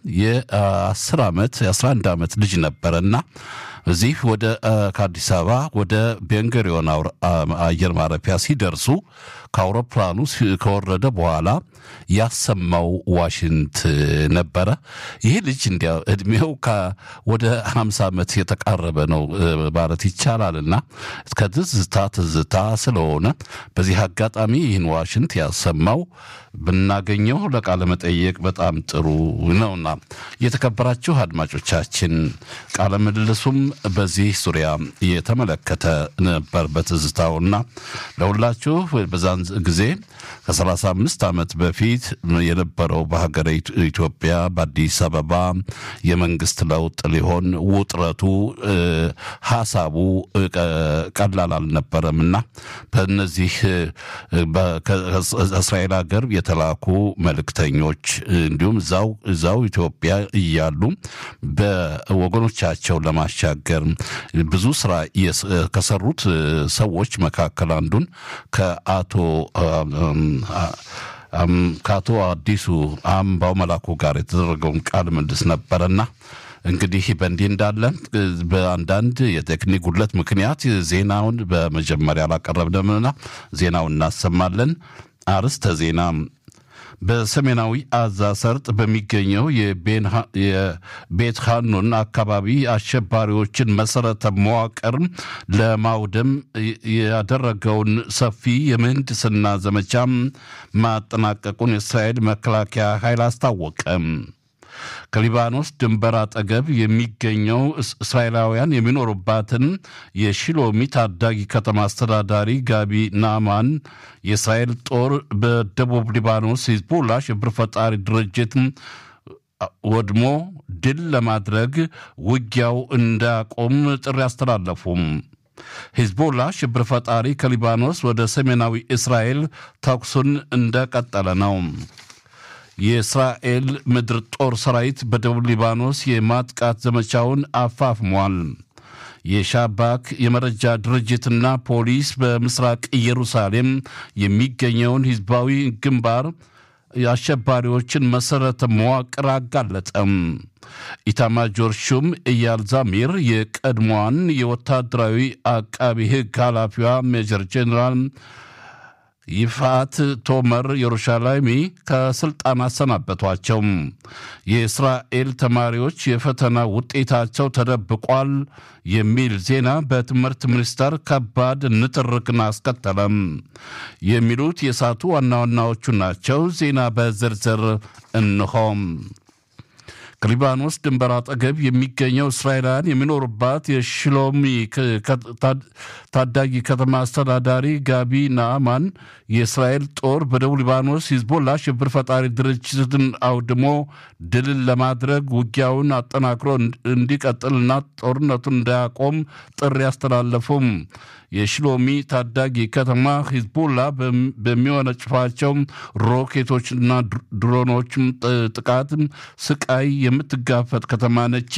የአስር ዓመት የአስራ አንድ ዓመት ልጅ ነበረና እዚህ ወደ ከአዲስ አበባ ወደ ቤንገሪዮን አየር ማረፊያ ሲደርሱ ከአውሮፕላኑ ከወረደ በኋላ ያሰማው ዋሽንት ነበረ። ይህ ልጅ እንዲያ እድሜው ወደ ሀምሳ ዓመት የተቃረበ ነው ማለት ይቻላልና ከትዝታ ትዝታ ስለሆነ በዚህ አጋጣሚ ይህን ዋሽንት ያሰማው ብናገኘው ለቃለ መጠየቅ በጣም ጥሩ ነውና የተከበራችሁ አድማጮቻችን ቃለ ምልልሱም በዚህ ዙሪያ የተመለከተ ነበር በትዝታውና ለሁላችሁ በዛን ጊዜ ከ35 ዓመት በፊት የነበረው በሀገረ ኢትዮጵያ በአዲስ አበባ የመንግስት ለውጥ ሊሆን ውጥረቱ ሀሳቡ ቀላል አልነበረም እና በእነዚህ ከእስራኤል ሀገር የተላኩ መልእክተኞች እንዲሁም እዛው እዛው ኢትዮጵያ እያሉ በወገኖቻቸው ለማሻገር ብዙ ስራ ከሰሩት ሰዎች መካከል አንዱን ከአቶ ከአቶ አዲሱ አምባው መላኩ ጋር የተደረገውን ቃለ ምልልስ ነበረና እንግዲህ በእንዲህ እንዳለ በአንዳንድ የቴክኒክ ጉድለት ምክንያት ዜናውን በመጀመሪያ አላቀረብንምና ዜናውን እናሰማለን። አርስተ ዜና በሰሜናዊ አዛ ሰርጥ በሚገኘው የቤት ሃኑን አካባቢ አሸባሪዎችን መሰረተ መዋቅር ለማውደም ያደረገውን ሰፊ የምህንድስና ዘመቻ ማጠናቀቁን የእስራኤል መከላከያ ኃይል አስታወቀ። ከሊባኖስ ድንበር አጠገብ የሚገኘው እስራኤላውያን የሚኖሩባትን የሺሎሚ ታዳጊ ከተማ አስተዳዳሪ ጋቢ ናማን የእስራኤል ጦር በደቡብ ሊባኖስ ሂዝቦላ ሽብር ፈጣሪ ድርጅት ወድሞ ድል ለማድረግ ውጊያው እንዳያቆም ጥሪ አስተላለፉም። ሂዝቦላ ሽብር ፈጣሪ ከሊባኖስ ወደ ሰሜናዊ እስራኤል ተኩሱን እንደቀጠለ ነው። የእስራኤል ምድር ጦር ሰራዊት በደቡብ ሊባኖስ የማጥቃት ዘመቻውን አፋፍሟል። የሻባክ የመረጃ ድርጅትና ፖሊስ በምስራቅ ኢየሩሳሌም የሚገኘውን ህዝባዊ ግንባር የአሸባሪዎችን መሠረተ መዋቅር አጋለጠም። ኢታማጆር ሹም ኢያል ዛሚር የቀድሞዋን የወታደራዊ አቃቢ ሕግ ኃላፊዋ ሜጀር ጄኔራል ይፋት ቶመር የሩሻላይሚ ከስልጣን አሰናበቷቸው። የእስራኤል ተማሪዎች የፈተና ውጤታቸው ተደብቋል የሚል ዜና በትምህርት ሚኒስቴር ከባድ ንትርክን አስከተለም። የሚሉት የሳቱ ዋና ዋናዎቹ ናቸው። ዜና በዝርዝር እንሆም። ከሊባኖስ ድንበር አጠገብ የሚገኘው እስራኤላውያን የሚኖሩባት የሽሎሚ ታዳጊ ከተማ አስተዳዳሪ ጋቢ ናአማን የእስራኤል ጦር በደቡብ ሊባኖስ ሂዝቦላ ሽብር ፈጣሪ ድርጅትን አውድሞ ድልን ለማድረግ ውጊያውን አጠናክሮ እንዲቀጥልና ጦርነቱን እንዳያቆም ጥሪ አስተላለፉም። የሽሎሚ ታዳጊ ከተማ ሂዝቦላ በሚወነጭፋቸው ሮኬቶችና ድሮኖች ጥቃት ስቃይ የምትጋፈጥ ከተማ ነች።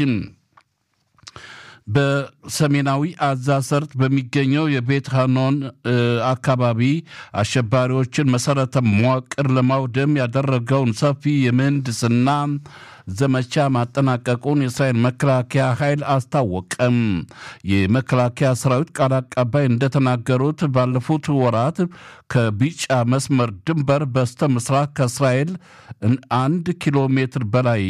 በሰሜናዊ አዛ ሰርጥ በሚገኘው የቤት ሃኖን አካባቢ አሸባሪዎችን መሰረተ መዋቅር ለማውደም ያደረገውን ሰፊ የምህንድስና ዘመቻ ማጠናቀቁን የእስራኤል መከላከያ ኃይል አስታወቀም። የመከላከያ ሰራዊት ቃል አቀባይ እንደተናገሩት ባለፉት ወራት ከቢጫ መስመር ድንበር በስተ ምስራቅ ከእስራኤል አንድ ኪሎ ሜትር በላይ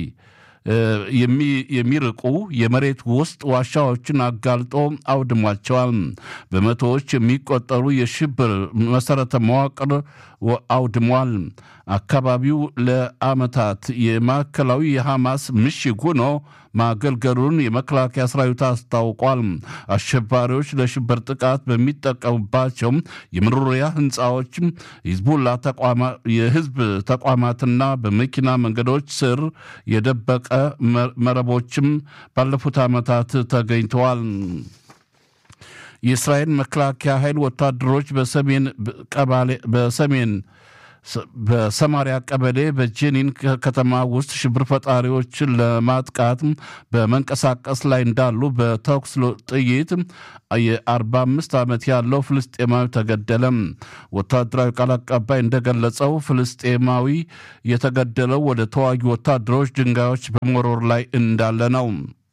የሚርቁ የመሬት ውስጥ ዋሻዎችን አጋልጦ አውድሟቸዋል። በመቶዎች የሚቆጠሩ የሽብር መሰረተ መዋቅር አውድሟል። አካባቢው ለዓመታት የማዕከላዊ የሐማስ ምሽግ ሆኖ ማገልገሉን የመከላከያ ሰራዊት አስታውቋል። አሸባሪዎች ለሽብር ጥቃት በሚጠቀሙባቸው የመኖሪያ ህንፃዎች፣ ሂዝቡላ የህዝብ ተቋማትና በመኪና መንገዶች ስር የደበቀ መረቦችም ባለፉት ዓመታት ተገኝተዋል። የእስራኤል መከላከያ ኃይል ወታደሮች በሰሜን ቀባሌ በሰሜን በሰማሪያ ቀበሌ በጄኒን ከተማ ውስጥ ሽብር ፈጣሪዎችን ለማጥቃት በመንቀሳቀስ ላይ እንዳሉ በተኩስ ጥይት የ45 ዓመት ያለው ፍልስጤማዊ ተገደለ። ወታደራዊ ቃል አቀባይ እንደገለጸው ፍልስጤማዊ የተገደለው ወደ ተዋጊ ወታደሮች ድንጋዮች በመወርወር ላይ እንዳለ ነው።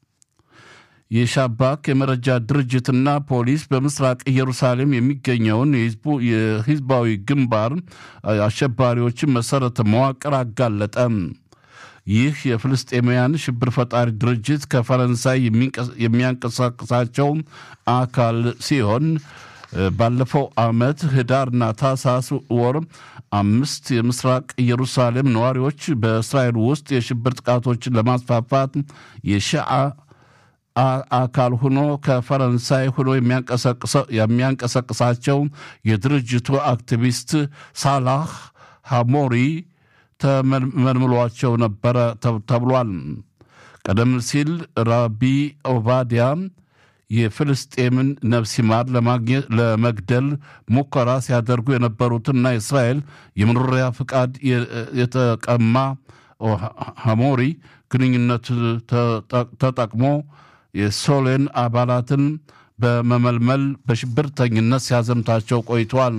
የሻባክ የመረጃ ድርጅትና ፖሊስ በምስራቅ ኢየሩሳሌም የሚገኘውን የሂዝባዊ ግንባር አሸባሪዎችን መሰረተ መዋቅር አጋለጠ። ይህ የፍልስጤማውያን ሽብር ፈጣሪ ድርጅት ከፈረንሳይ የሚያንቀሳቅሳቸው አካል ሲሆን ባለፈው ዓመት ህዳርና ታህሳስ ወር አምስት የምስራቅ ኢየሩሳሌም ነዋሪዎች በእስራኤል ውስጥ የሽብር ጥቃቶችን ለማስፋፋት የሸዓ አካል ሆኖ ከፈረንሳይ ሆኖ የሚያንቀሳቅሳቸው የድርጅቱ አክቲቪስት ሳላህ ሃሞሪ ተመልምሏቸው ነበረ ተብሏል። ቀደም ሲል ራቢ ኦባዲያ የፍልስጤምን ነፍስ ይማር ለመግደል ሙከራ ሲያደርጉ የነበሩትና የእስራኤል የመኖሪያ ፍቃድ የተቀማ ሃሞሪ ግንኙነት ተጠቅሞ የሶሌን አባላትን በመመልመል በሽብርተኝነት ሲያዘምታቸው ቆይቷል።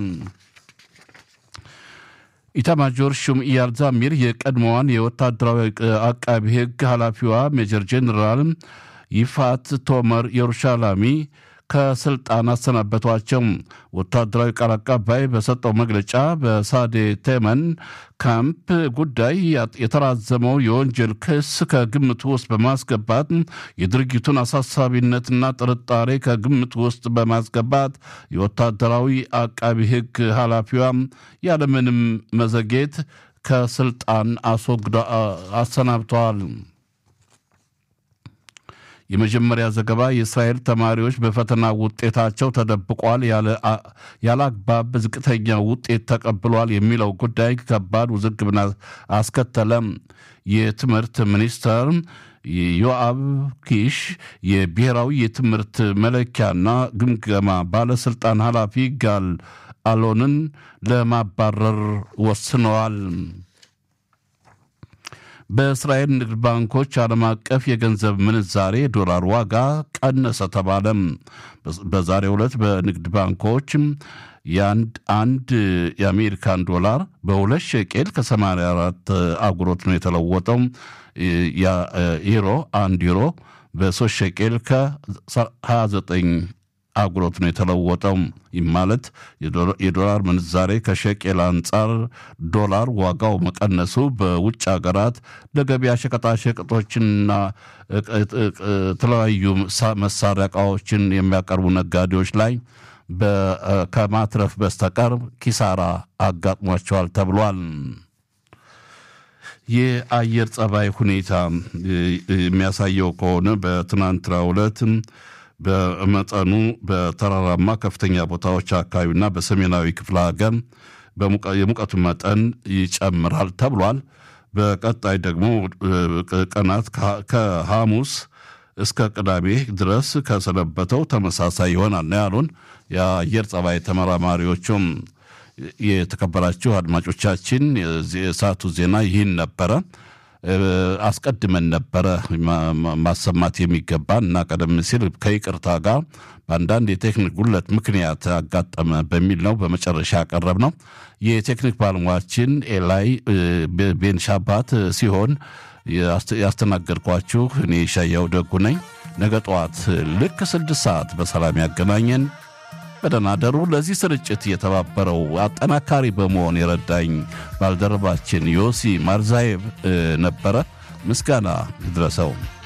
ኢታማጆር ሹም ኢያል ዛሚር የቀድሞዋን የወታደራዊ አቃቢ ሕግ ኃላፊዋ ሜጀር ጄኔራል ይፋት ቶመር የሩሻላሚ ከስልጣን አሰናበቷቸው። ወታደራዊ ቃል አቀባይ በሰጠው መግለጫ በሳዴ ቴመን ካምፕ ጉዳይ የተራዘመው የወንጀል ክስ ከግምት ውስጥ በማስገባት የድርጊቱን አሳሳቢነትና ጥርጣሬ ከግምት ውስጥ በማስገባት የወታደራዊ አቃቢ ሕግ ኃላፊዋ ያለምንም መዘጌት ከስልጣን አስወግዳ አሰናብተዋል። የመጀመሪያ ዘገባ የእስራኤል ተማሪዎች በፈተና ውጤታቸው ተደብቋል፣ ያለ አግባብ ዝቅተኛ ውጤት ተቀብሏል የሚለው ጉዳይ ከባድ ውዝግብን አስከተለም። የትምህርት ሚኒስተር ዮአብ ኪሽ የብሔራዊ የትምህርት መለኪያና ግምገማ ባለስልጣን ኃላፊ ጋል አሎንን ለማባረር ወስነዋል። በእስራኤል ንግድ ባንኮች ዓለም አቀፍ የገንዘብ ምንዛሬ ዶላር ዋጋ ቀነሰ ተባለም። በዛሬው ዕለት በንግድ ባንኮች የአንድ አንድ የአሜሪካን ዶላር በሁለት ሸቄል ከ84 አጉሮት ነው የተለወጠው። ዩሮ አንድ ዩሮ በሶስት ሸቄል ከ29 አጉሮት ነው የተለወጠው። ይህ ማለት የዶላር ምንዛሬ ከሸቄል አንጻር ዶላር ዋጋው መቀነሱ በውጭ ሀገራት ለገበያ ሸቀጣሸቀጦችንና የተለያዩ መሳሪያ ዕቃዎችን የሚያቀርቡ ነጋዴዎች ላይ ከማትረፍ በስተቀር ኪሳራ አጋጥሟቸዋል ተብሏል። የአየር ጸባይ ሁኔታ የሚያሳየው ከሆነ በትናንትናው ዕለት በመጠኑ በተራራማ ከፍተኛ ቦታዎች አካባቢና በሰሜናዊ ክፍለ ሀገር የሙቀቱ መጠን ይጨምራል ተብሏል። በቀጣይ ደግሞ ቀናት ከሐሙስ እስከ ቅዳሜ ድረስ ከሰነበተው ተመሳሳይ ይሆናል ነው ያሉን የአየር ጸባይ ተመራማሪዎቹም። የተከበራችሁ አድማጮቻችን የሰዓቱ ዜና ይህን ነበረ። አስቀድመን ነበረ ማሰማት የሚገባን እና ቀደም ሲል ከይቅርታ ጋር በአንዳንድ የቴክኒክ ጉለት ምክንያት አጋጠመ በሚል ነው በመጨረሻ ያቀረብ ነው። የቴክኒክ ባለሙያችን ኤላይ ቤንሻባት ሲሆን ያስተናገድኳችሁ እኔ ሻያው ደጉ ነኝ። ነገ ጠዋት ልክ ስድስት ሰዓት በሰላም ያገናኘን። በደህና ደሩ። ለዚህ ስርጭት የተባበረው አጠናካሪ በመሆን የረዳኝ ባልደረባችን ዮሲ ማርዛዬቭ ነበረ። ምስጋና ይድረሰው።